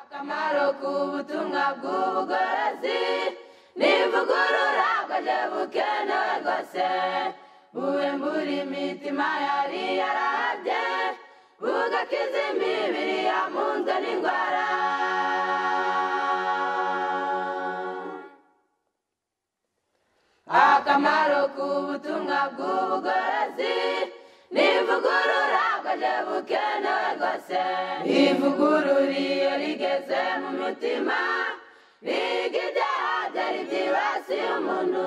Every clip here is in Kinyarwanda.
akamaro k'ubutumwa bw'ubugorozi nivugurura bwaje bukenewe rwose bube muri imitima yari yarabye bugakiza imibiri yamunzwe n'indwara akamaro k'ubutumwa bw'ubugorozi nivugurura bwaje bukenewe rwose ivugurura iyo rigeze mu mitima riga ibyaha byari byibasiye umuntu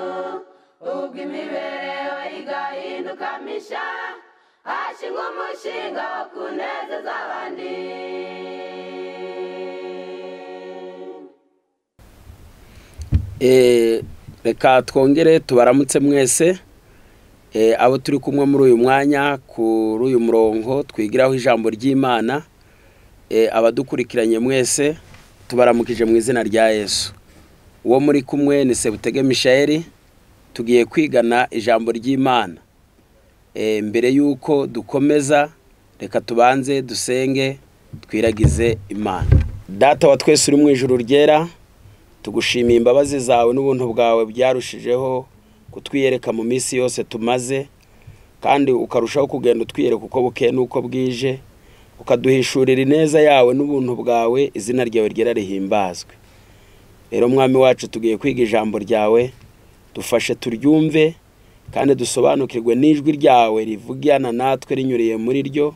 ubwo imibereho igahinduka misha hashingwa umushinga wo kunezeza abandi reka twongere tubaramutse mwese Eh, abo turi kumwe muri uyu mwanya kuri uyu murongo twigiraho ijambo ry'imana Eh, abadukurikiranye mwese tubaramukije mu izina rya yesu uwo muri kumwe ni sebutege mishayeli tugiye kwigana ijambo ry'imana Eh, mbere y'uko dukomeza reka tubanze dusenge twiragize imana data wa twese uri mu ijuru ryera tugushimiye imbabazi zawe n'ubuntu bwawe byarushijeho kutwiyereka mu minsi yose tumaze kandi ukarushaho kugenda utwiyereka uko bukeye n'uko bwije ukaduhishurira ineza yawe n'ubuntu bwawe izina ryawe ryera rihimbazwe rero mwami wacu tugiye kwiga ijambo ryawe dufashe turyumve kandi dusobanukirwe n'ijwi ryawe rivugana natwe rinyuriye muri ryo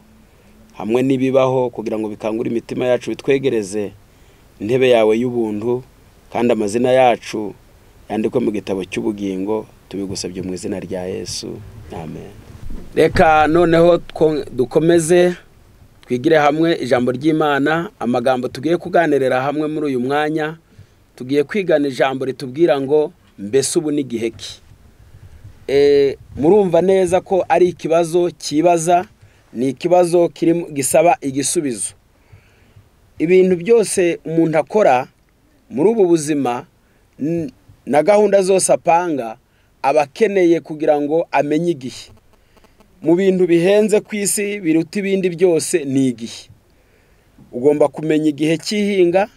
hamwe n'ibibaho kugira ngo bikangure imitima yacu bitwegereze intebe yawe y'ubuntu kandi amazina yacu yandikwe mu gitabo cy'ubugingo tubigusabye mu izina rya yesu amen reka noneho two- dukomeze twigire hamwe ijambo ry'imana amagambo tugiye kuganirira hamwe muri uyu mwanya tugiye kwigana ijambo ritubwira ngo mbese ubu n'igihe ki Eh, murumva neza ko ari ikibazo cyibaza ni ikibazo kirimo- gisaba igisubizo ibintu byose umuntu akora muri ubu buzima n- na gahunda zose apanga aba akeneye kugira ngo amenye igihe mu bintu bihenze ku isi biruta ibindi byose ni igihe ugomba kumenya igihe cy'ihinga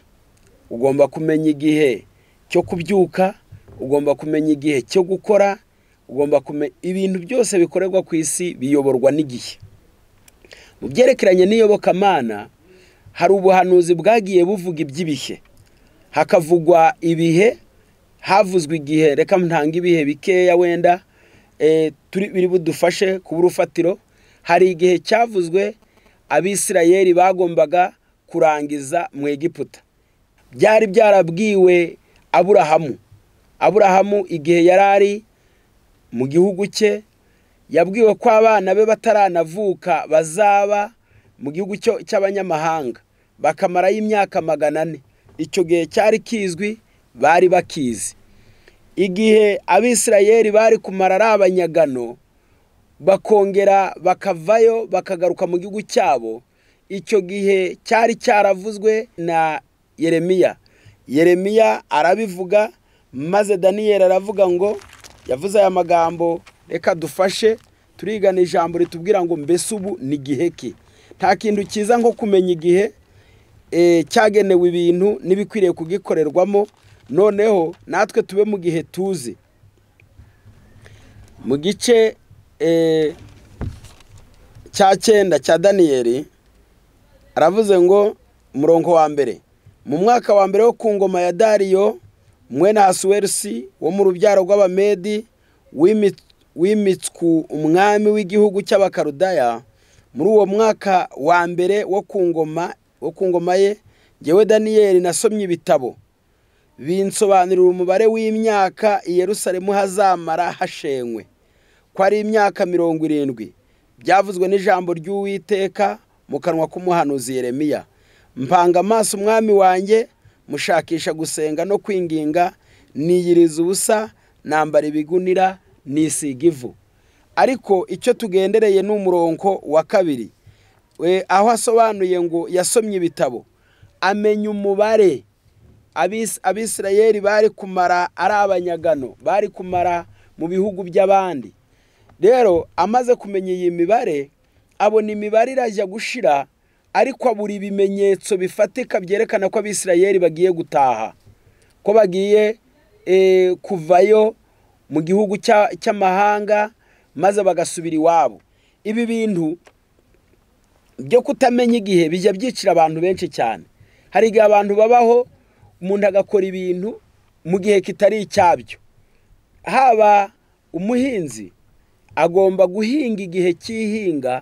ugomba kumenya igihe cyo kubyuka ugomba kumenya igihe cyo gukora ugomba kumenya ibintu byose bikorerwa ku isi biyoborwa n'igihe mu byerekeranye n'iyobokamana hari ubuhanuzi bwagiye buvuga iby'ibihe hakavugwa ibihe havuzwe igihe reka ntanga ibihe bikeya wenda eh, turi biri budufashe kuba urufatiro hari igihe cyavuzwe abisirayeli bagombaga kurangiza mu egiputa byari byarabwiwe aburahamu aburahamu igihe yari ari mu gihugu cye yabwiwe ko abana be bataranavuka bazaba mu gihugu cyo- cy'abanyamahanga bakamarayo imyaka magana ane icyo gihe cyari kizwi bari bakizi igihe abisirayeli bari kumara ari abanyagano bakongera bakavayo bakagaruka mu gihugu cyabo icyo gihe cyari cyaravuzwe na yeremiya yeremiya arabivuga maze daniyeli aravuga ngo yavuze aya magambo reka dufashe turigana ijambo ritubwira ngo mbese ubu ni igihe ki nta kintu cyiza nko kumenya igihe eh, cyagenewe ibintu n'ibikwiriye kugikorerwamo noneho natwe tube mu gihe tuzi mu gice eh, cya cyenda cya daniyeli aravuze ngo umurongo wa mbere mu mwaka wa mbere wo ku ngoma ya dariyo mwene hasuwerusi wo mu rubyaro rw'abamedi wimi- wimitswu umwami w'igihugu cy'abakarudaya muri uwo mwaka wa mbere wo ku ngoma wo ku ngoma ye ngewe daniyeli nasomye ibitabo binsobanurira umubare w'imyaka i yerusalemu hazamara hashenywe ko ari imyaka mirongo irindwi byavuzwe n'ijambo ry'uwiteka mu kanwa k'umuhanuzi yeremiya mpanga amaso umwami wanjye mushakisha gusenga no kwinginga niyiriza ubusa nambara ibigunira nisiga ivu ariko icyo tugendereye ni umurongo wa kabiri We- aho asobanuye ngo yasomye ibitabo amenya umubare Abis- abisirayeli bari kumara ari abanyagano bari kumara mu bihugu by'abandi rero amaze kumenya iyi mibare abona imibare irajya gushira ariko abura ibimenyetso bifatika byerekana ko abisirayeli bagiye gutaha ko bagiye eh, kuvayo mu gihugu cya- cy'amahanga maze bagasubira iwabo ibi bintu byo kutamenya igihe bijya byicira abantu benshi cyane hari igihe abantu babaho umuntu agakora ibintu mu gihe kitari icyabyo haba umuhinzi agomba guhinga igihe cy'ihinga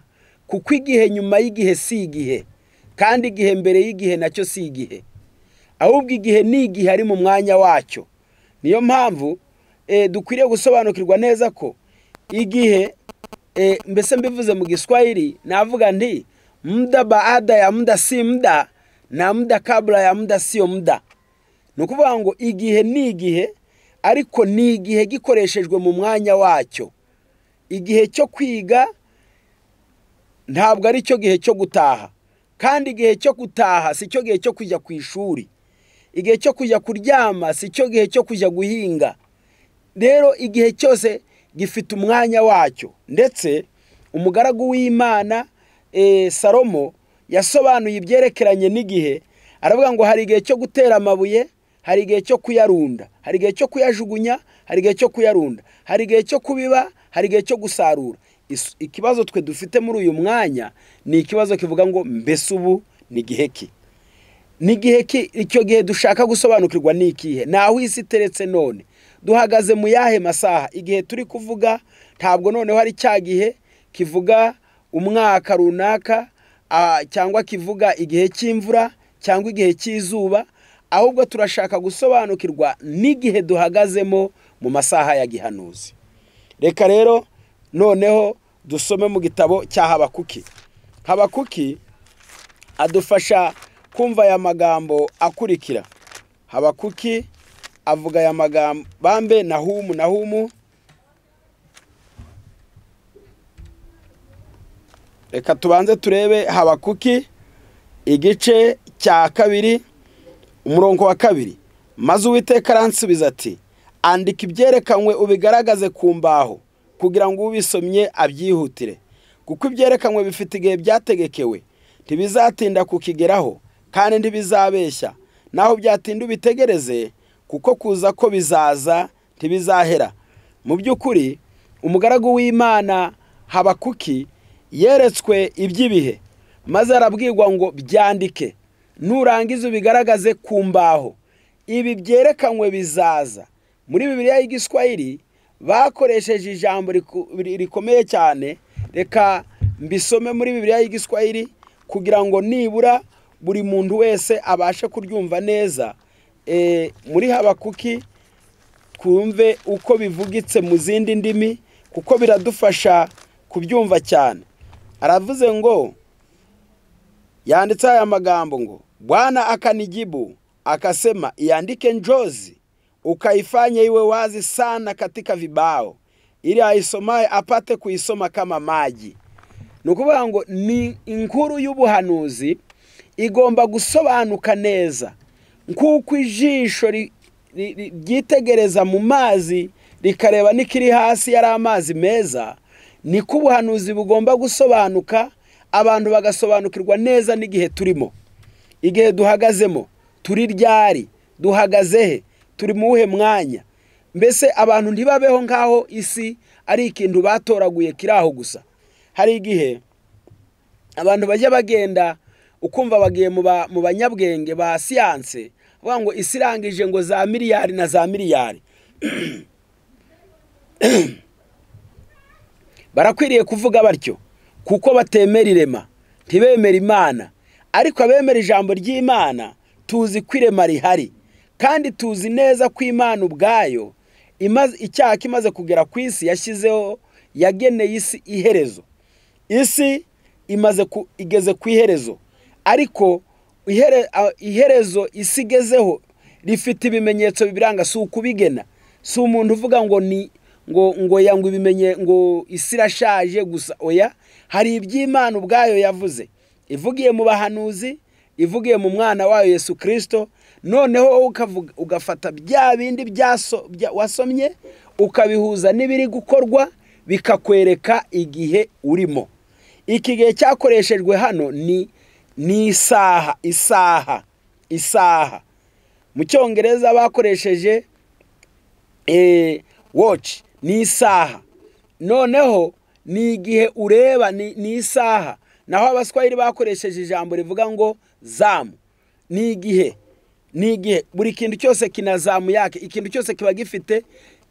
kuko igihe nyuma y'igihe si igihe kandi igihe mbere y'igihe nacyo si igihe ahubwo igihe ni igihe ari mu mwanya wacyo niyo mpamvu eh, dukwiriye gusobanukirwa neza ko igihe eh, mbese mbivuze mu giswahili navuga nti muda baada ya muda si muda na muda kabla ya muda siyo muda ni ukuvuga ngo igihe ni igihe ariko ni igihe gikoreshejwe mu mwanya wacyo igihe cyo kwiga ntabwo ari cyo gihe cyo gutaha kandi igihe cyo gutaha si cyo gihe cyo kujya ku ishuri igihe cyo kujya kuryama si cyo gihe cyo kujya guhinga rero igihe cyose gifite umwanya wacyo ndetse umugaragu w'imana eh, salomo yasobanuye ibyerekeranye n'igihe aravuga ngo hari igihe cyo gutera amabuye hari igihe cyo kuyarunda hari igihe cyo kuyajugunya hari igihe cyo kuyarunda hari igihe cyo kubiba hari igihe cyo gusarura Is- ikibazo twe dufite muri uyu mwanya ni ikibazo kivuga ngo mbese ubu ni igihe ki ni igihe ki icyo gihe dushaka gusobanukirwa ni ikihe ntaho isi iteretse none duhagaze mu yahe masaha igihe turi kuvuga ntabwo noneho ari cya gihe kivuga umwaka runaka ah, cyangwa kivuga igihe cy'imvura cyangwa igihe cy'izuba ahubwo turashaka gusobanukirwa n'igihe duhagazemo mu masaha ya gihanuzi reka rero noneho dusome mu gitabo cya habakuki habakuki adufasha kumva aya magambo akurikira habakuki avuga aya magambo bambe nahumu nahumu reka tubanze turebe habakuki igice cya kabiri umurongo wa kabiri maze uwiteka aransubiza ati andika ibyerekanwe ubigaragaze ku mbaho kugira ngo ubisomye abyihutire kuko ibyerekanwe bifite igihe byategekewe ntibizatinda kukigeraho kandi ntibizabeshya naho byatinda ubitegereze kuko kuza ko bizaza ntibizahera mu by'ukuri umugaragu w'imana habakuki yeretswe iby'ibihe maze arabwirwa ngo byandike nurangiza ubigaragaze ku mbaho ibi byerekanwe bizaza muri bibiliya y'igiswahili bakoresheje ijambo riku- ri- rikomeye cyane reka mbisome muri bibiliya y'igiswahili kugira ngo nibura buri muntu wese abashe kuryumva neza Eh, muri habakuki twumve uko bivugitse mu zindi ndimi kuko biradufasha kubyumva cyane aravuze ngo yanditseho aya magambo ngo bwana akanijibu akasema iandike njozi ukaifanye iwe wazi sana katika vibao ili aisomaye apate kuisoma kama maji ni ukuvuga ngo ni inkuru y'ubuhanuzi igomba gusobanuka neza nk'uko ijisho ri- ri- ri- ryitegereza mu mazi rikareba n'ikiri hasi yari amazi meza niko ubuhanuzi bugomba gusobanuka abantu bagasobanukirwa neza n'igihe turimo igihe duhagazemo turi ryari duhagaze he turi mu wuhe mwanya mbese abantu ntibabeho nk'aho isi ari ikintu batoraguye kiri aho gusa hari igihe abantu bajya bagenda ukumva bagiye mu ba- mu banyabwenge ba siyanse bavuga ngo isi irangije ngo za miliyari na za miliyari barakwiriye kuvuga batyo kuko batemera irema ntibemera imana ariko abemera ijambo ry'imana tuzi ko irema rihari kandi tuzi neza ko imana ubwayo imaze- icyaha kimaze kugera ku isi yashyizeho yageneye isi iherezo isi imaze ku, igeze ku iherezo ariko ihere, a- iherezo isi igezeho rifite ibimenyetso bibiranga si ukubigena si umuntu uvuga ngo ni ngo ngo yangwa ibimenye ngo isi irashaje gusa oya hari iby'imana ubwayo yavuze ivugiye mu bahanuzi ivugiye mu mwana wayo yesu kirisito noneho wowe ukavuga ugafata bya bindi byaso bya- wasomye ukabihuza n'ibiri gukorwa bikakwereka igihe urimo iki gihe cyakoreshejwe hano ni ni isaha isaha isaha mu cyongereza bakoresheje watch ni isaha noneho ni igihe ureba ni isaha naho abaswahili bakoresheje ijambo rivuga ngo zamu ni igihe ni igihe buri kintu cyose kina zamu yake ikintu cyose kiba gifite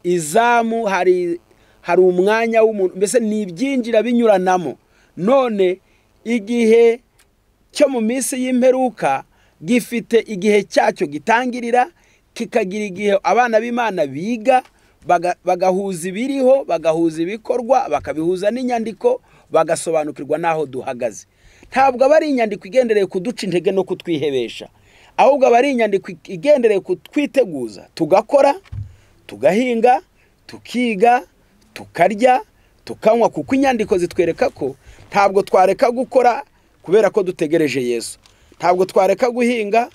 izamu hari hari umwanya w'umuntu mbese ni ibyinjira binyuranamo none igihe cyo mu minsi y'imperuka gifite igihe cyacyo gitangirira kikagira igihe abana b'imana biga bagahuza ibiriho bagahuza ibikorwa bakabihuza n'inyandiko bagasobanukirwa n'aho duhagaze ntabwo aba ari inyandiko igendereye kuduca intege no kutwihebesha ahubwo aba ari inyandiko igendereye kutwiteguza tugakora tugahinga tukiga tukarya tukanywa kuko inyandiko zitwereka ko ntabwo twareka gukora kubera ko dutegereje yesu ntabwo twareka guhinga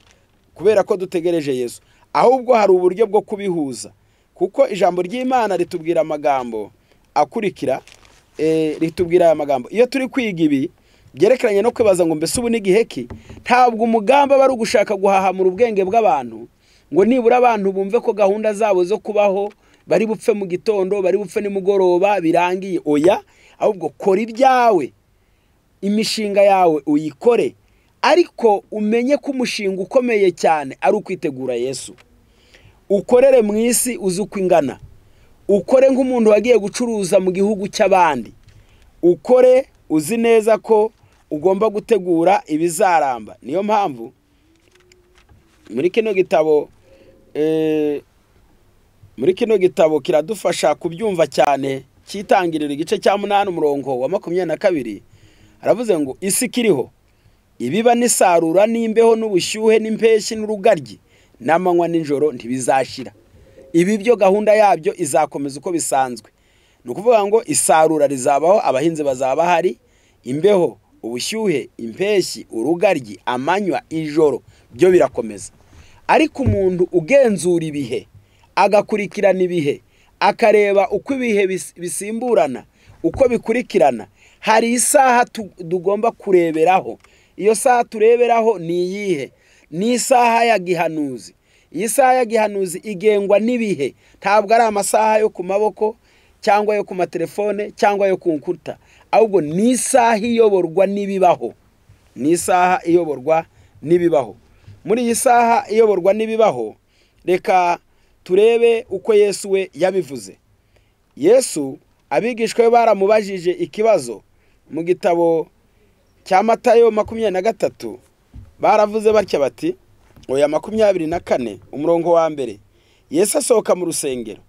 kubera ko dutegereje yesu ahubwo hari uburyo bwo kubihuza kuko ijambo ry'imana ritubwira amagambo akurikira ritubwira aya magambo iyo turi kwiga ibi byerekeranye no kwibaza ngo mbese ubu n'igihe ki ntabwo umugambi aba ari ugushaka guhahamura ubwenge bw'abantu ngo nibura abantu bumve ko gahunda zabo zo kubaho bari bupfe mu gitondo bari bupfe nimugoroba birangiye oya ahubwo kora ibyawe imishinga yawe uyikore ariko umenye ko umushinga ukomeye cyane ari ukwitegura yesu ukorere mu isi uzi uko ingana ukore nk'umuntu wagiye gucuruza mu gihugu cy'abandi ukore uzi neza ko ugomba gutegura ibizaramba niyo mpamvu muri kino gitabo muri kino gitabo kiradufasha kubyumva cyane cyitangirira igice cya munani umurongo wa makumyabiri na kabiri haravuze ngo isi ikiriho ibiba n'isarura n'imbeho n'ubushyuhe n'impeshyi n'urugaryi n'amanywa n'ijoro ntibizashira ibi byo gahunda yabyo izakomeza uko bisanzwe ni ukuvuga ngo isarura rizabaho abahinzi bazaba bahari imbeho ubushyuhe impeshyi urugaryi amanywa ijoro byo birakomeza ariko umuntu ugenzura ibihe agakurikirana ibihe akareba uko ibihe bisimburana uko bikurikirana hari isaha tugomba kureberaho iyo saha tureberaho ni iyihe ni isaha ya gihanuzi iyi saha ya gihanuzi igengwa n'ibihe ntabwo ari amasaha yo ku maboko cyangwa yo ku matelefone cyangwa yo ku nkuta ahubwo ni isaha iyoborwa n'ibibaho ni isaha iyoborwa n'ibibaho muri iyi saha iyoborwa n'ibibaho reka turebe uko yesu we yabivuze yesu abigishwa be baramubajije ikibazo mu gitabo cya matayo makumyabiri na gatatu baravuze batya bati oya makumyabiri na kane umurongo wa mbere Yesu asohoka mu rusengero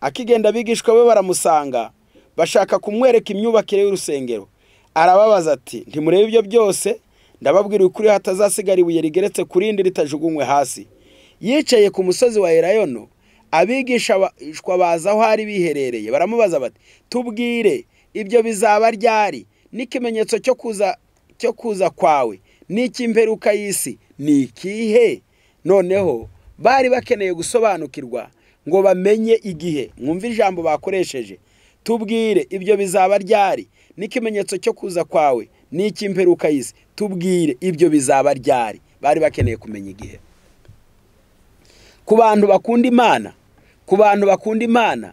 akigenda abigishwa be baramusanga bashaka kumwereka imyubakire y'urusengero arababaza ati ntimurebe ibyo byose ndababwira ukuri hatazasigara ibuye rigeretse ku rindi ritajugunywe hasi yicaye ku musozi wa erayono abigishwa baza aho hari biherereye baramubaza bati tubwire ibyo bizaba ryari n'ikimenyetso cyo kuza cyo kuza kwawe n'icy'imperuka y'isi ni ikihe noneho bari bakeneye gusobanukirwa ngo bamenye igihe mwumve ijambo bakoresheje tubwire ibyo bizaba ryari n'ikimenyetso cyo kuza kwawe n'icy'imperuka y'isi tubwire ibyo bizaba ryari bari bakeneye kumenya igihe ku bantu bakunda imana ku bantu bakunda imana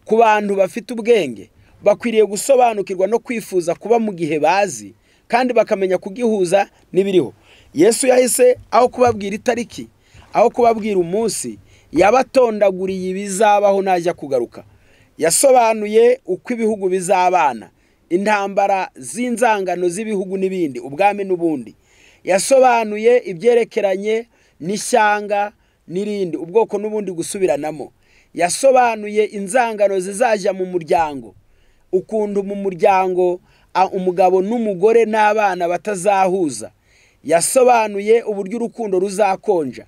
ku bantu bafite ubwenge bakwiriye gusobanukirwa no kwifuza kuba mu gihe bazi kandi bakamenya kugihuza n'ibiriho yesu yahise aho kubabwira itariki aho kubabwira umunsi yabatondaguriye ibizabaho najya kugaruka yasobanuye uko ibihugu bizabana intambara z'inzangano z'ibihugu n'ibindi ubwami n'ubundi yasobanuye ibyerekeranye n'ishyanga n'irindi ubwoko n'ubundi gusubiranamo yasobanuye inzangano zizajya mu muryango ukuntu mu muryango umugabo n'umugore n'abana batazahuza yasobanuye uburyo urukundo ruzakonja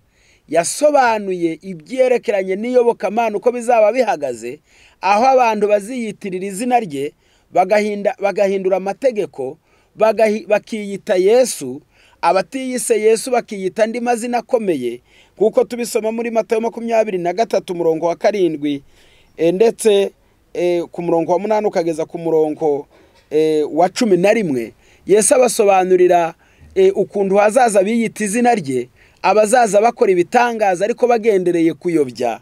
yasobanuye ibyerekeranye n'iyobokamana uko bizaba bihagaze aho abantu baziyitirira izina rye bagahindura amategeko bakiyita yesu abatiyise yesu bakiyita andi mazina akomeye kuko tubisoma muri matayo makumyabiri na gatatu umurongo wa karindwi ndetse ku murongo wa munani ukageza ku murongo wa cumi na rimwe yesu abasobanurira ukuntu hazaza biyita izina rye abazaza bakora ibitangaza ariko bagendereye kuyobya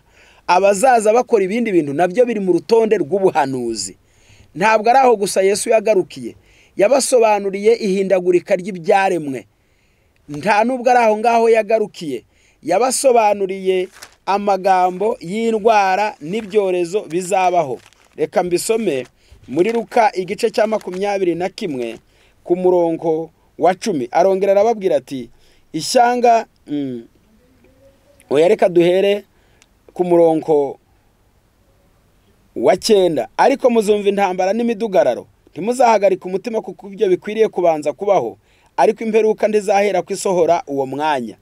abazaza bakora ibindi bintu nabyo biri mu rutonde rw'ubuhanuzi ntabwo ari aho gusa yesu yagarukiye yabasobanuriye ihindagurika ry'ibyaremwe nta nubwo ari aho ngaho yagarukiye yabasobanuriye amagambo y'indwara n'ibyorezo bizabaho reka mbisome muri ruka igice cya makumyabiri na kimwe ku murongo wa cumi arongera arababwira ati ishyanga oya reka duhere ku murongo wa cyenda ariko muzumva intambara n'imidugararo ntimuzahagarike umutima kuko ibyo bikwiriye kubanza kubaho ariko imperuka ntizahera ku isohora uwo mwanya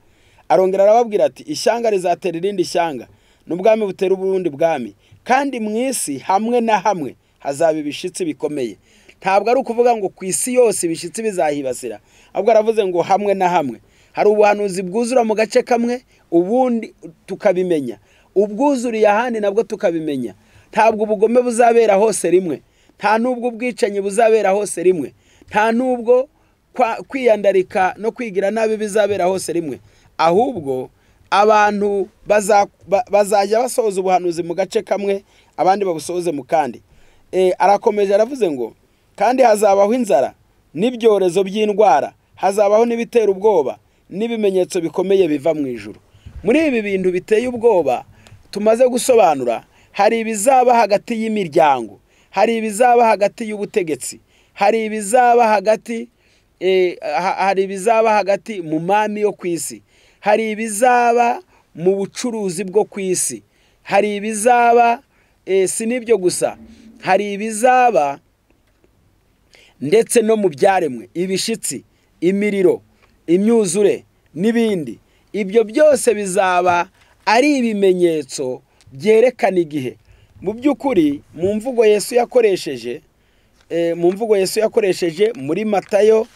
arongera arababwira ati ishyanga rizatera irindi shyanga n'ubwami butera ubundi bwami kandi mu isi hamwe na hamwe hazaba ibishyitsi bikomeye ntabwo ari ukuvuga ngo ku isi yose ibishyitsi bizahibasira ahubwo aravuze ngo hamwe na hamwe hari ubuhanuzi bwuzura mu gace kamwe ubundi tukabimenya ubwuzuriye ahandi nabwo tukabimenya ntabwo ubugome buzabera hose rimwe nta n'ubwo ubwicanyi buzabera hose rimwe nta n'ubwo kwiyandarika no kwigira nabi bizabera hose rimwe ahubwo abantu bazajya basohoza ubuhanuzi mu gace kamwe abandi babusohoze mu kandi arakomeje aravuze ngo kandi hazabaho inzara n'ibyorezo by'indwara hazabaho n'ibitera ubwoba n'ibimenyetso bikomeye biva mu ijuru muri ibi bintu biteye ubwoba tumaze gusobanura hari ibizaba hagati y'imiryango hari ibizaba hagati y'ubutegetsi hari ibizaba hagati hari ibizaba hagati mu mami yo ku isi hari ibizaba mu bucuruzi bwo ku isi hari ibizaba si n'ibyo gusa hari ibizaba ndetse no mu byaremwe ibishitsi imiriro imyuzure n'ibindi ibyo byose bizaba ari ibimenyetso byerekana igihe mu by'ukuri mu mvugo yesu yakoresheje mu mvugo yesu yakoresheje muri matayo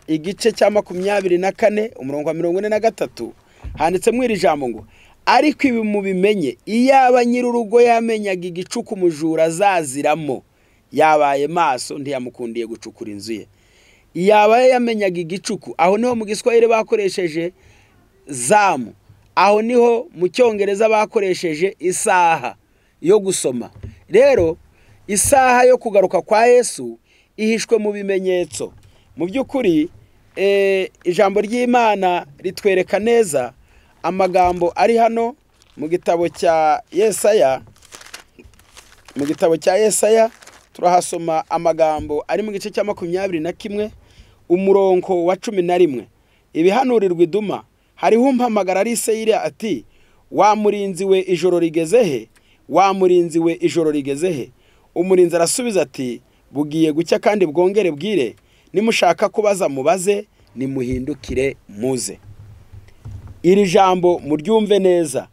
igice cya makumyabiri na kane umurongo wa mirongo ine na gatatu handitsemo iri jambo ngo ariko ibi mubimenye iyaba nyir'urugo yamenyaga igicuku umujura azaziramo yabaye maso ntiyamukundiye gucukura inzu ye iyaba yamenyaga igicuku aho niho mu giswahili bakoresheje zamu aho niho mu cyongereza bakoresheje isaha yo gusoma rero isaha yo kugaruka kwa yesu ihishwe mu bimenyetso mu by'ukuri ijambo ry'imana ritwereka neza amagambo ari hano mu gitabo cya yesaya mu gitabo cya yesaya turahasoma amagambo ari mu gice cya makumyabiri na kimwe umurongo wa cumi na rimwe ibihanurirwa iduma hariho umpamagara ari iseyiri ati wa murinzi we ijoro rigeze he wa murinzi we ijoro rigeze he umurinzi arasubiza ati bugiye gucya kandi bwongere bwire nimushaka kubaza mubaze nimuhindukire muze iri jambo muryumve neza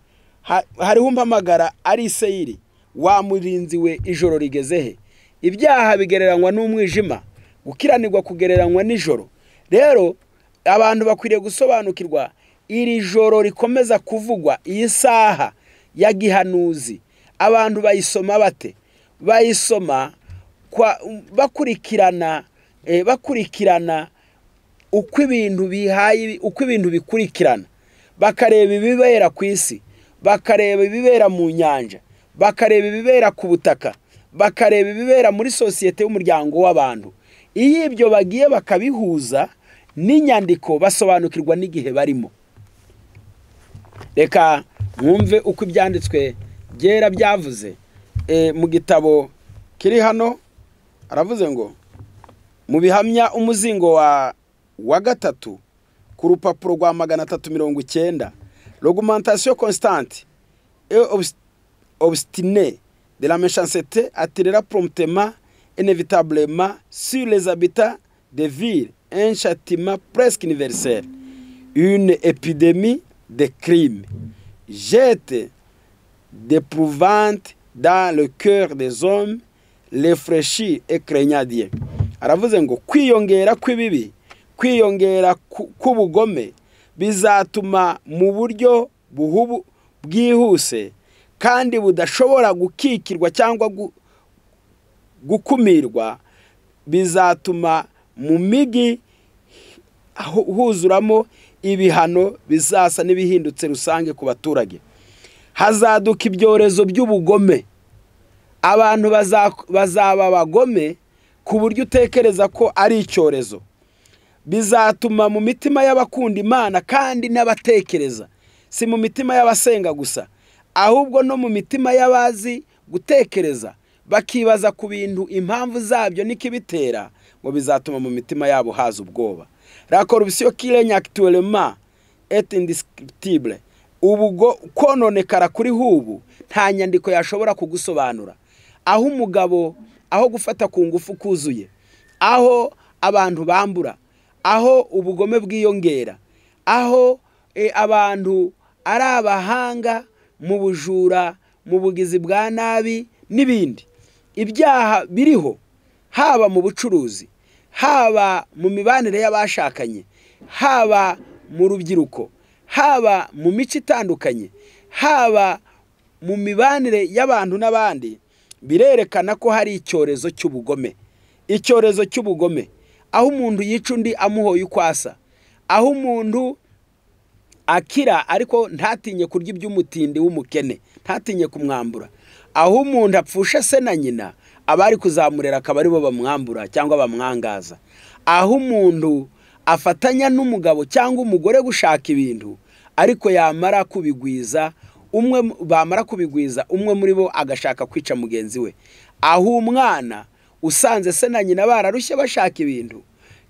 hariho umpamagara ari iseyiri wa murinzi we ijoro rigeze he ibyaha bigereranywa n'umwijima gukiranirwa kugereranywa nijoro rero abantu bakwiriye gusobanukirwa iri joro rikomeza kuvugwa iyi saha ya gihanuzi abantu bayisoma bate bayisoma bakurikirana bakurikirana uko ibintu bihaye uko ibintu bikurikirana bakareba ibibera ku isi bakareba ibibera mu nyanja bakareba ibibera ku butaka bakareba ibibera muri sosiyete y'umuryango w'abantu iyo ibyo bagiye bakabihuza n'inyandiko basobanukirwa n'igihe barimo reka mwumve uko ibyanditswe byera byavuze mu gitabo kiri hano aravuze ngo mu bihamya umuzingo wa wa gatatu ku rupapuro rwa magana atatu mirongo icyenda rogumantasiyo constante e obusitine de la mechansete atirera promptema inevitablema sur les habitats de ville un châtiment presque universel une épidémie de crimes jette d'éprouvante dans le cœur des hommes refreshi ekerenyadiye aravuze ngo kwiyongera kw'ibibi kwiyongera k'ubugome bizatuma mu buryo buhubu bwihuse kandi budashobora gukikirwa cyangwa gukumirwa bizatuma mu migi aho- huzuramo ibihano bizasa n'ibihindutse rusange ku baturage hazaduka ibyorezo by'ubugome abantu baza- bazaba abagome ku buryo utekereza ko ari icyorezo bizatuma mu mitima y'abakunda imana kandi n'abatekereza si mu mitima y'abasenga gusa ahubwo no mu mitima y'abazi gutekereza bakibaza ku bintu impamvu zabyo n'ikibitera ngo bizatuma mu mitima yabo haza ubwoba la corruption qui règne actuellement est indescriptible ubwo kononekara kuri hubu nta nyandiko yashobora kugusobanura aho umugabo aho gufata ku ngufu kuzuye aho abantu bambura aho ubugome bwiyongera aho eh, abantu ari abahanga mu bujura mu bugizi bwa nabi n'ibindi ibyaha biriho haba mu bucuruzi haba mu mibanire y'abashakanye haba mu rubyiruko haba mu mico itandukanye haba mu mibanire y'abantu n'abandi birerekana ko hari icyorezo cy'ubugome icyorezo cy'ubugome aho umuntu yica undi amuhoye uko asa aho umuntu akira ariko ntatinye kurya iby'umutindi w'umukene ntatinye kumwambura aho umuntu apfusha se na nyina abari kuzamurera akaba aribo bamwambura cyangwa bamwangaza aho umuntu afatanya n'umugabo cyangwa umugore gushaka ibintu ariko yamara kubigwiza umwe mu- bamara kubigwiza umwe muri bo agashaka kwica mugenzi we aho umwana usanze se na nyina bararushye bashaka ibintu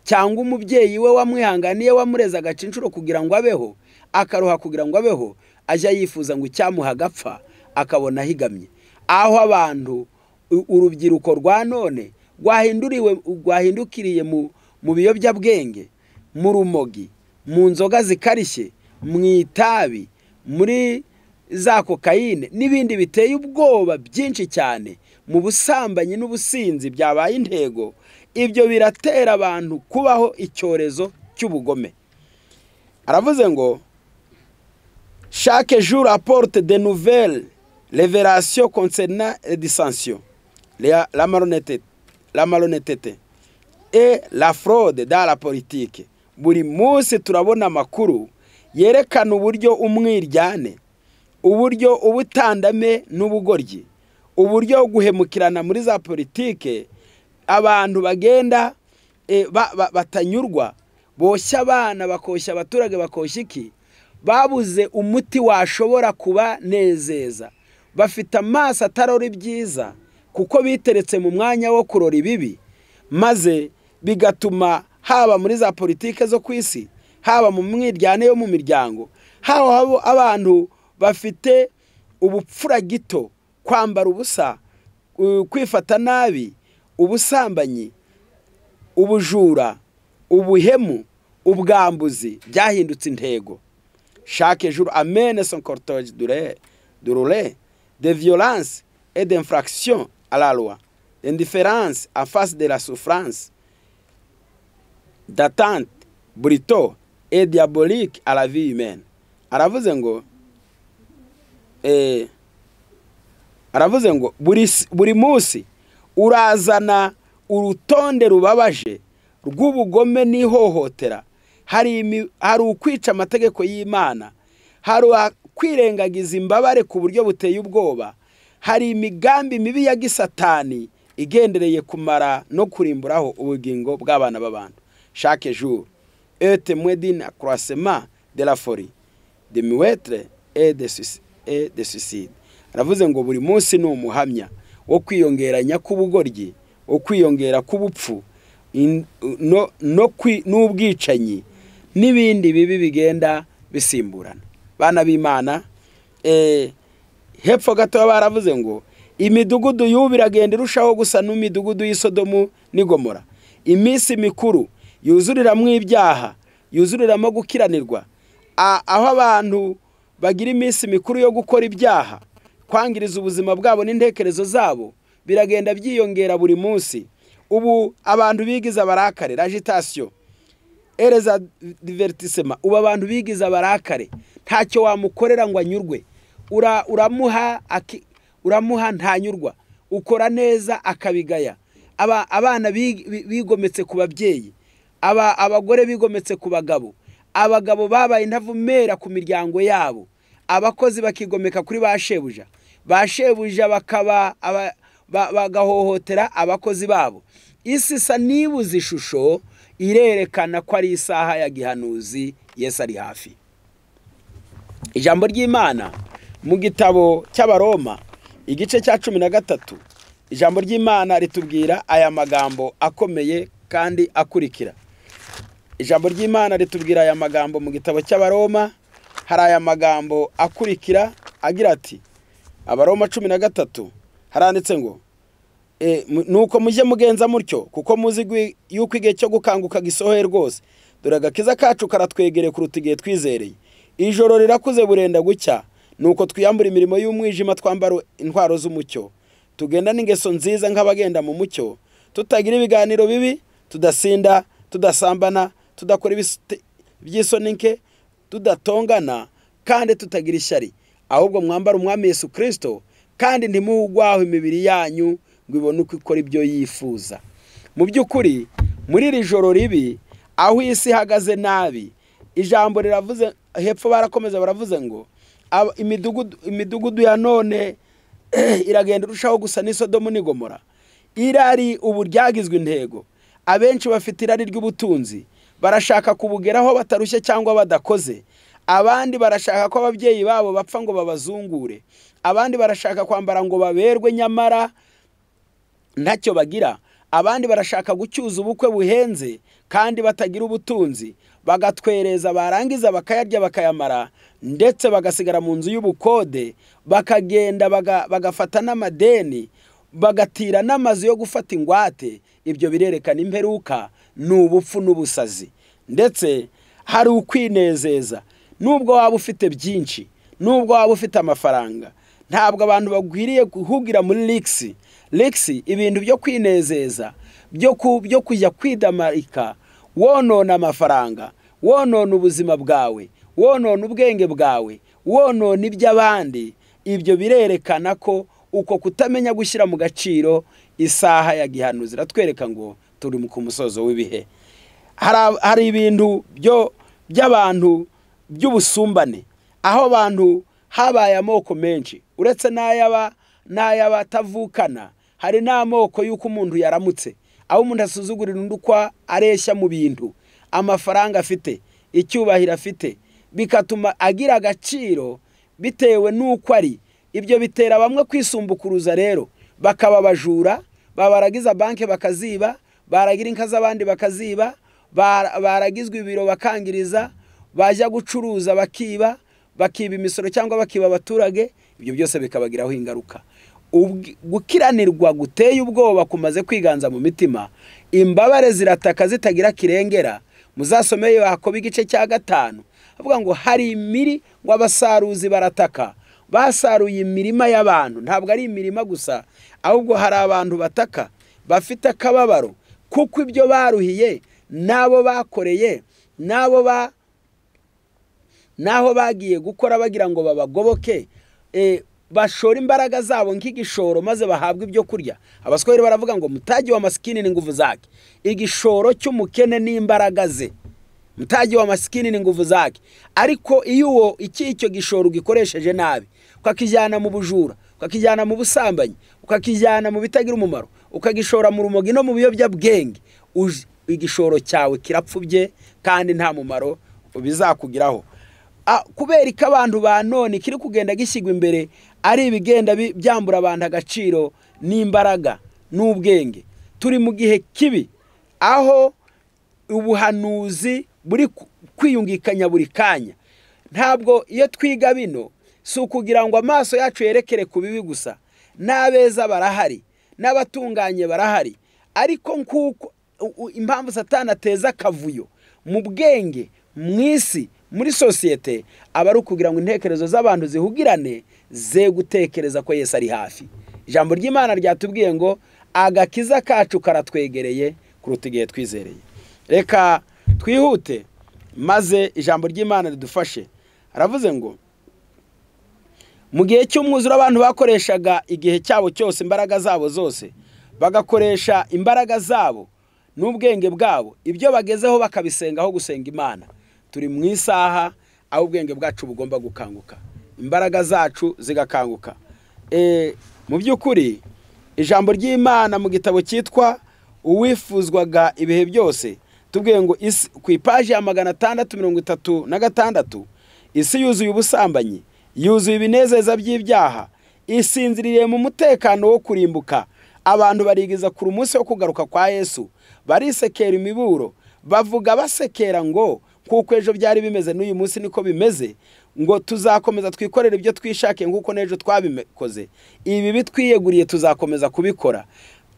cyangwa umubyeyi we wamwihanganiye wamureze agacincuro kugira ngo abeho akaruha kugira ngo abeho ajya yifuza ngo icyamuha agapfa akabona ahigamye aho abantu u- urubyiruko rwa none rwahinduriwe rwahindukiriye mu, mu biyobyabwenge mu rumogi mu nzoga zikarishye mu itabi muri za kokayine n'ibindi biteye ubwoba byinshi cyane mu busambanyi n'ubusinzi byabaye intego ibyo biratera abantu kubaho icyorezo cy'ubugome aravuze ngo Chaque jour apporte de nouvelles révélations concernant les dissensions, la, la malhonnêteté, la malhonnêteté et la fraude dans la politique. Buri munsi turabona amakuru yerekana uburyo umwiryane, uburyo ubutandame n'ubugoryi, uburyo guhemukirana muri za politike abantu bagenda eh, ba, ba, batanyurwa boshya abana bakoshya abaturage bakoshya iki babuze umuti washobora kubanezeza bafite amaso atarora ibyiza kuko biteretse mu mwanya wo kurora ibibi maze bigatuma haba muri za politike zo ku isi haba mu mwiryane yo mu miryango haba abo- abantu bafite ubupfura gito kwambara ubusa u- kwifata nabi ubusambanyi ubujura ubuhemu ubwambuzi byahindutse intego chaque jour amène son cortège douloureux- douloureux de violence et d'infraction à la loi, d'indifférence en face de la souffrance, d'attente brutaux et diabolique à la vie humaine. Aravuze ngo eh, aravuze ngo buri, s- buri munsi urazana urutonde rubabaje rw'ubugome n'ihohotera hari, imi- hari ukwica amategeko y'imana hari a- kwirengagiza imbabare ku buryo buteye ubwoba hari imigambi mibi ya gisatani igendereye kumara no kurimburaho ubugingo bw'abana b'abantu chaque jour et témoin d'un accroissement de la folie de muetre et de suic- et de suicide aravuze ngo buri munsi ni umuhamya wo kwiyongeranya k'ubugoryi wo kwiyongera k'ubupfu in- no- no kwi- n'ubwicanyi n'ibindi bibi bigenda bisimburana bana b'imana eh, hepfo gatoya baravuze ngo imidugudu y'ubu iragenda irushaho gusa n'imidugudu y'isodomu n'igomora iminsi mikuru yuzuriramo ibyaha yuzuriramo gukiranirwa A- aho abantu bagira iminsi mikuru yo gukora ibyaha kwangiriza ubuzima bwabo n'intekerezo zabo biragenda byiyongera buri munsi ubu abantu bigize abarakare agitation ereza divertisema ubu abantu bigize abarakare ntacyo wamukorera ngo anyurwe Ura- uramuha aki- uramuha ntanyurwa ukora neza akabigaya Aba- abana bi- bi- bigometse ku babyeyi aba abagore bigometse ku bagabo abagabo babaye intavumera ku miryango yabo abakozi bakigomeka kuri ba shebuja ba shebuja bakaba aba- ba- bagahohotera abakozi babo isi isa n'ibuze ishusho irerekana ko ari isaha ya gihanuzi yesu ari hafi ijambo ry'imana mu gitabo cy'abaroma igice cya cumi na gatatu ijambo ry'imana ritubwira aya magambo akomeye kandi akurikira ijambo ry'imana ritubwira aya magambo mu gitabo cy'abaroma hari aya magambo akurikira agira ati abaroma cumi na gatatu haranditse ngo e, mu- nuko mujye mugenza mutyo kuko muzi gwi- yuko igihe cyo gukanguka gisohoye rwose dore agakiza kacu karatwegereye kuruta igihe twizereye ijoro rirakuze burenda gucya nuko twiyambura imirimo y'umwijima twambara intwaro z'umucyo tugenda n'ingeso nziza nk'abagenda mu mucyo tutagira ibiganiro bibi tudasinda tudasambana tudakora ibisite- iby'isoni nke tudatongana kandi tutagira ishyari ahubwo mwambara umwami yesu kirisito kandi ntimuhugwaho imibiri yanyu ngo ibone uko ikora ibyo yifuza mu by'ukuri muri iri joro ribi aho isi ihagaze nabi ijambo riravuze hepfo barakomeza baravuze ngo "Aba- imidugudu imidugudu ya none iragenda irushaho gusa n'isodomu n'igomora irari ubu ryagizwe intego abenshi bafite irari ry'ubutunzi barashaka kubugeraho batarushye cyangwa badakoze abandi barashaka ko ababyeyi babo bapfa ngo babazungure abandi barashaka kwambara ngo baberwe nyamara ntacyo bagira abandi barashaka gucyuza ubukwe buhenze kandi batagira ubutunzi bagatwereza barangiza bakayarya bakayamara ndetse bagasigara mu nzu y'ubukode bakagenda baga- bagafata n'amadeni bagatira n'amazu yo gufata ingwate ibyo birerekana imperuka ni ubupfu n'ubusazi ndetse hari ukwinezeza nubwo waba ufite byinshi nubwo waba ufite amafaranga ntabwo abantu bagwiriye guhugira muri ligisi ligisi ibintu byo kwinezeza byo ku- byo kujya kwidamarika wonona amafaranga wonona ubuzima bwawe wonona ubwenge bwawe wonona iby'abandi ibyo birerekana ko uko kutamenya gushyira mu gaciro isaha ya gihanuzi iratwereka ngo turi ku musozo w'ibihe hari hari ibintu byo by'abantu by'ubusumbane aho abantu habaye amoko menshi uretse n'ay'aba n'ay'abatavukana hari n'amoko y'uko umuntu yaramutse aho umuntu asuzugurira undi uko areshya mu bintu amafaranga afite icyubahiro afite bigatuma agira agaciro bitewe n'uko ari ibyo bitera bamwe kwisumbukuruza rero bakaba abajura babaragiza banki bakaziba baragira inka z'abandi bakaziba bara- baragizwa ibiro bakangiriza bajya gucuruza bakiba bakiba imisoro cyangwa bakiba abaturage ibyo byose bikabagiraho ingaruka Ubw- gukiranirwa guteye ubwoba kumaze kwiganza mu mitima imbabare zirataka zitagira kirengera muzasomeye yakoba igice cya gatanu avuga ngo hari imiri ngo abasaruzi barataka basaruye imirima y'abantu ntabwo ari imirima gusa ahubwo hari abantu bataka bafite akababaro kuko ibyo baruhiye n'abo bakoreye n'abo ba n'aho bagiye gukora bagira ngo babagoboke eh, bashora imbaraga zabo nk'igishoro maze bahabwe ibyo kurya abaswahili baravuga ngo mutaji wa masikini ni nguvu zake igishoro cy'umukene n'imbaraga ze mutaji wa masikini ni nguvu zake ariko iyo uwo iki icyo gishoro ugikoresheje nabi ukakijyana mu bujura ukakijyana mu busambanyi ukakijyana mu bitagira umumaro ukagishora mu rumogi no mu biyobyabwenge uj- igishoro cyawe kirapfubye kandi nta mumaro bizakugiraho Ah, kubera ko abantu ba none kiri kugenda gishyirwa imbere ari ibigenda bi- byambura abantu agaciro n'imbaraga n'ubwenge turi mu gihe kibi aho ubuhanuzi buri ku- kwiyungikanya buri kanya ntabwo iyo twiga bino si ukugira ngo amaso yacu yerekere ku bibi gusa n'abeza barahari n'abatunganye barahari ariko nk'uko u- u- impamvu satani ateza akavuyo mu bwenge mu isi muri sosiyete aba ari ukugira ngo intekerezo z'abantu zihugirane ze gutekereza ko yesu ari hafi ijambo ry'imana ryatubwiye ngo agakiza kacu karatwegereye kuruta igihe twizereye reka twihute maze ijambo ry'imana ridufashe aravuze ngo mu gihe cy'umwuzure abantu bakoreshaga igihe cyabo cyose imbaraga zabo zose bagakoresha imbaraga zabo n'ubwenge bwabo ibyo bagezeho bakabisenga aho gusenga imana turi mu isaha aho ubwenge bwacu bugomba gukanguka imbaraga zacu zigakanguka mu by'ukuri ijambo ry'imana mu gitabo cyitwa uwifuzwaga ibihe byose tubwiye ngo ku ipaji ya magana atandatu mirongo itatu na gatandatu isi yuzuye ubusambanyi yuzuye ibinezeza by'ibyaha isinziriye mu mutekano wo kurimbuka abantu barigeza ku munsi wo kugaruka kwa yesu barisekera imiburo bavuga basekera ngo kuko ejo byari bimeze n'uyu munsi niko bimeze ngo tuzakomeza twikorere ibyo twishakiye nk'uko n'ejo twabikoze ibi bitwiyeguriye tuzakomeza kubikora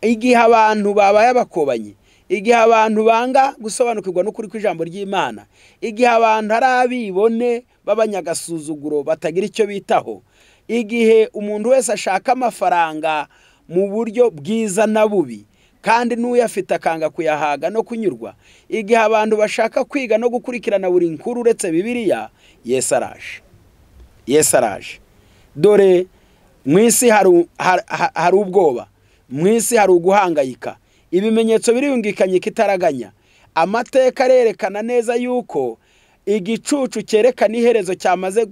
igihe abantu babaye abakobanyi igihe abantu banga gusobanukirwa n'ukuri kw'ijambo ry'imana igihe abantu ari abibone b'abanyagasuzuguro batagira icyo bitaho igihe umuntu wese ashaka amafaranga mu buryo bwiza na bubi kandi n'uyafite akanga kuyahaga no kunyurwa igihe abantu bashaka kwiga no gukurikirana buri nkuru uretse bibiriya yesi araje yesi araje dore mu isi hari ubwoba mu isi hari uguhangayika ibimenyetso biriyungikanye ikitaraganya amateka arerekana neza yuko igicucu cyerekana iherezo cyamaze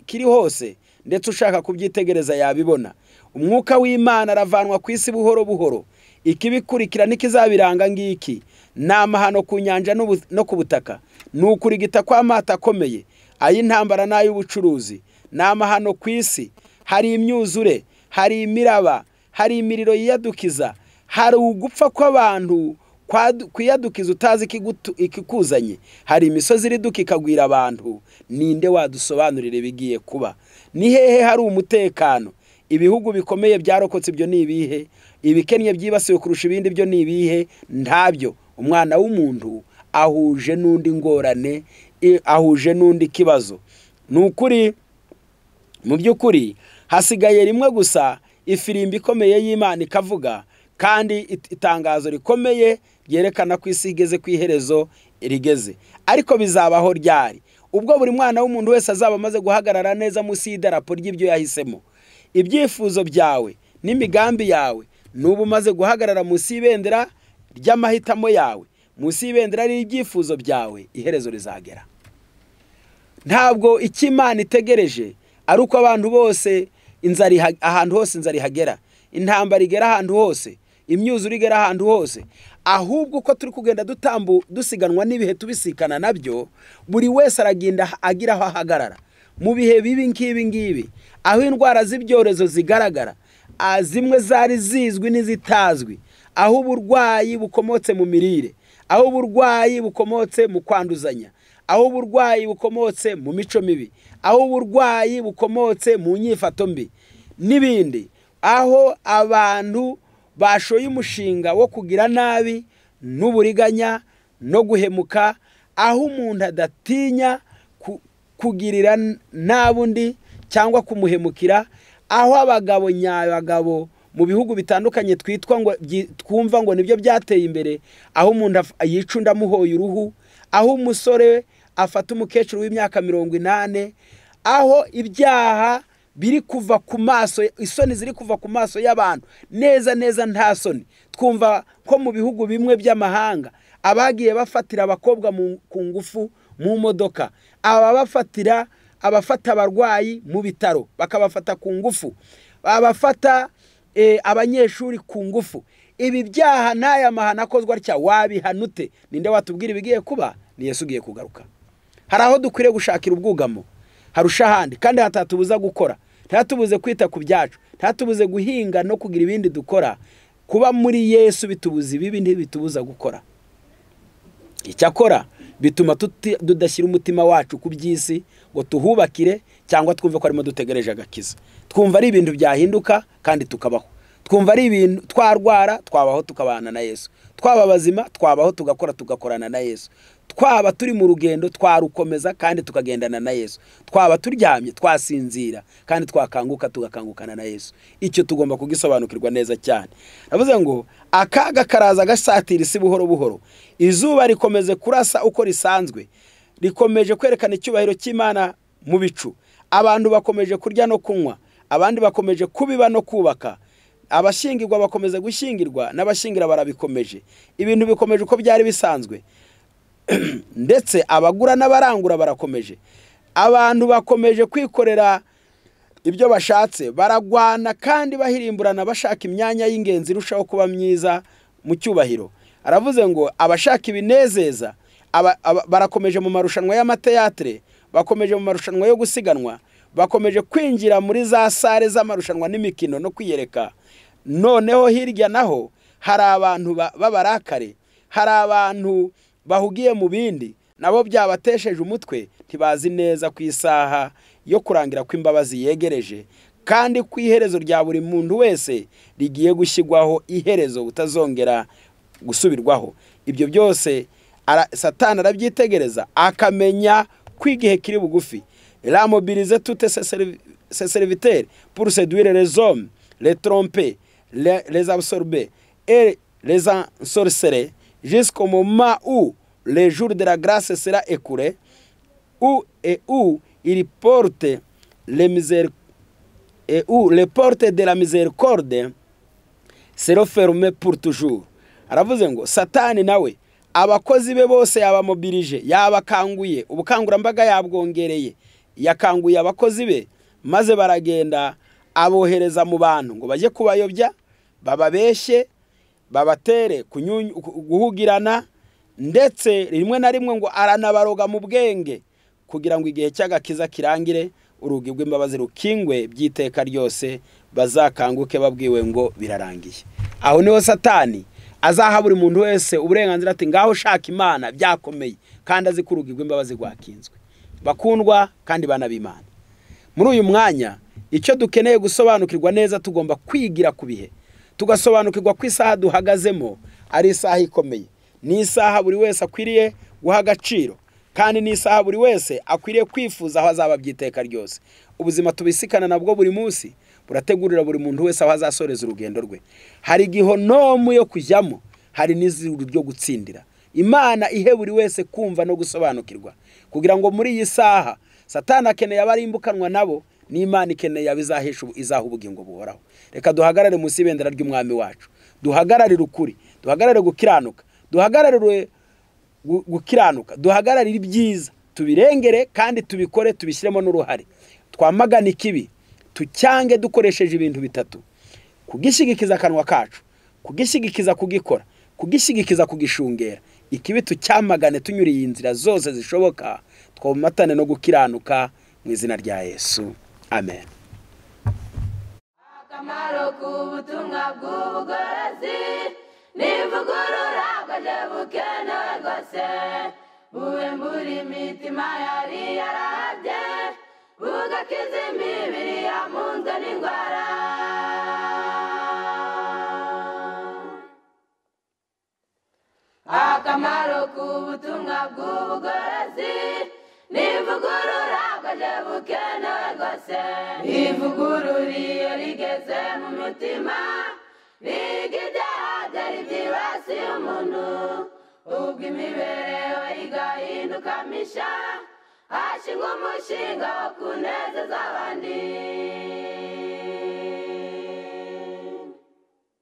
kiri hose ndetse ushaka kubyitegereza yabibona umwuka w'imana aravanwa ku isi buhoro buhoro ikibikurikira n'ikizabiranga ngiki ni amahano ku nyanja no ku butaka ni ukurigita kw'amata akomeye ay'intambara n'ay'ubucuruzi ni amahano ku isi hari imyuzure hari imiraba hari imiriro yiyadukiza hari ugupfa kw'abantu kwiyadukiza utazi ikikuzanye hari imisozi iriduka ikagwira abantu ninde wadusobanurira ibigiye kuba ni hehe hari umutekano ibihugu bikomeye byarokotse ibyo ni ibihe ibikennye byibasiwe kurusha ibindi byo ni ibihe ntabyo umwana w'umuntu ahuje n'undi ngorane ahuje n'undi kibazo ni ukuri mu by'ukuri hasigaye rimwe gusa ifirimbi ikomeye y'imana ikavuga kandi itangazo rikomeye ryerekana ko isi igeze ku iherezo rigeze ariko bizabaho ryari ubwo buri mwana w'umuntu wese azaba amaze guhagarara neza munsi y'idarapo ry'ibyo yahisemo ibyifuzo byawe n'imigambi yawe n'ubu umaze guhagarara munsi y'ibendera ry'amahitamo yawe munsi y'ibendera ry'ibyifuzo byawe iherezo rizagera ntabwo icyo imana itegereje ari uko abantu bose inzara ahantu hose inzara ihagera intambara igera ahantu hose imyuzure igera ahantu hose ahubwo uko turi kugenda dutambu dusiganwa n'ibihe tubisikana nabyo buri wese aragenda agira aho ahagarara mu bihe bibi ngibi ngibi aho indwara z'ibyorezo zigaragara zimwe zari zizwi n'izitazwi aho uburwayi bukomotse mu mirire aho uburwayi bukomotse mu kwanduzanya aho uburwayi bukomotse mu mico mibi aho uburwayi bukomotse mu nyifato mbi n'ibindi aho abantu bashoye umushinga wo kugira nabi n'uburiganya no guhemuka aho umuntu adatinya kugirira nabi undi cyangwa kumuhemukira aho abagabo nyabagabo mu bihugu bitandukanye twitwa ngo twumva ngo nibyo byateye imbere aho umuntu yica undi amuhoye uruhu aho umusore afata umukecuru w'imyaka mirongo inani aho ibyaha biri kuva ku maso isoni ziri kuva ku maso y'abantu neza neza nta soni twumva ko mu bihugu bimwe by'amahanga abagiye bafatira abakobwa ku ngufu mu modoka aba bafatira abafata abarwayi mu bitaro bakabafata ku ngufu abafata abanyeshuri ku ngufu ibi byaha n'aya mahano akozwe atya wabihanute ninde watubwira ibigiye kuba Yesu ugiye kugaruka hari aho dukwiriye gushakira ubwugamo harusha ahandi kandi hatatubuza gukora ntihatubuze kwita ku byacu ntihatubuze guhinga no kugira ibindi dukora kuba muri yesu bitubuza ibibi ntibitubuza gukora icyakora bituma tudashyira umutima wacu ku by'isi ngo tuhubakire cyangwa twumve ko arimo dutegereje agakiza twumva ari ibintu byahinduka kandi tukabaho twumva ari ibintu twarwara twabaho tukabana na yesu twaba bazima twabaho tugakora tugakorana na yesu twaba turi mu rugendo twarukomeza kandi tukagendana na yesu twaba turyamye twasinzira kandi twakanguka tugakangukana na yesu icyo tugomba kugisobanukirwa neza cyane navuze ngo akaga karaza gasatira isi buhoro buhoro izuba rikomeze kurasa uko risanzwe rikomeje kwerekana icyubahiro cy'imana mu bicu abantu bakomeje kurya no kunywa abandi bakomeje kubiba no kubaka abashingirwa bakomeza gushyingirwa n'abashingira barabikomeje ibintu bikomeje uko byari bisanzwe ndetse abagura n'abarangura barakomeje abantu bakomeje kwikorera ibyo bashatse baragwana kandi bahirimburana bashaka imyanya y'ingenzi irushaho kuba myiza mu cyubahiro aravuze ngo abashaka ibinezeza aba- aba- barakomeje mu marushanwa y'amateyatere bakomeje mu marushanwa yo gusiganwa bakomeje kwinjira muri za sare z'amarushanwa n'imikino no kwiyereka noneho hirya naho hari abantu ba- b'abarakare hari abantu bahugiye mu bindi nabo byabatesheje umutwe ntibazi neza ku isaha yo kurangira ko imbabazi yegereje kandi ku iherezo rya buri muntu wese rigiye gushyirwaho iherezo butazongera gusubirwaho ibyo byose ara- satani arabyitegereza akamenya ko igihe kiri bugufi ramobirize tute se seriviteri pour seduire les hommes les tromper les, les absorber et les ensorceler jusqu'au moment où le jour de la grâce sera écoulé où et où il porte les miséric- et où les portes de la miséricorde sero ferume pour toujours aravuze ngo satani nawe abakozi be bose yabamobirije yabakanguye ubukangurambaga yabwongereye yakanguye abakozi be maze baragenda abohereza mu bantu ngo bajye kubayobya bababeshye babatere kunyunyu- ku- guhugirana ndetse rimwe na rimwe ngo aranabaroga mu bwenge kugira ngo igihe cy'agakiza kirangire urugi rw'imbabazi rukingwe by'iteka ryose bazakanguke babwiwe ngo birarangiye aho niho satani azaha buri muntu wese uburenganzira ati ngaho ushaka imana byakomeye kandi azi ko urugi rw'imbabazi rwakinzwe bakundwa kandi bana b'imana muri uyu mwanya icyo dukeneye gusobanukirwa neza tugomba kwigira ku bihe tugasobanukirwa ko isaha duhagazemo ari isaha ikomeye ni isaha buri wese akwiriye guha agaciro kandi ni isaha buri wese akwiriye kwifuza aho azaba by'iteka ryose ubuzima tubisikana nabwo buri munsi burategurira buri muntu wese aho azasoreza urugendo rwe hari igihonomu yo kujyamo hari n'izuru ryo gutsindira imana ihe buri wese kumva no gusobanukirwa kugira ngo muri iyi saha satani akeneye abarimbukanwa nabo n'imana ikeneye abizahesha ubu- izaha ubugingo buhoraho reka duhagarare munsi y'ibendera ry'umwami wacu duhagararire ukuri duhagarare gukiranuka duhagararire gu- gukiranuka duhagararire ibyiza tubirengere kandi tubikore tubishyiremo n'uruhare twamagane ikibi tucyange dukoresheje ibintu bitatu kugishyigikiza akanwa kacu kugishyigikiza kugikora kugishyigikiza kugishungera ikibi tucyamagane tunyuriye inzira zose zishoboka twomatane no gukiranuka mu izina rya yesu amen akamaro k'ubutumwa bw'ubugorozi n'ivugurura bwaje bukenewe rwose bube muri mitima yari yarahabye bugakiza imibiri yamunzwe n'indwara akamaro k'ubutumwa bw'ubugorozi n'ivugurura bwaje bukenewe rwose ivugurura iyo rigeze mu mitima biga ibyaha byari byibasiye umuntu ubwo imibereho igahinduka misha hashingwa umushinga wo kunezeza abandi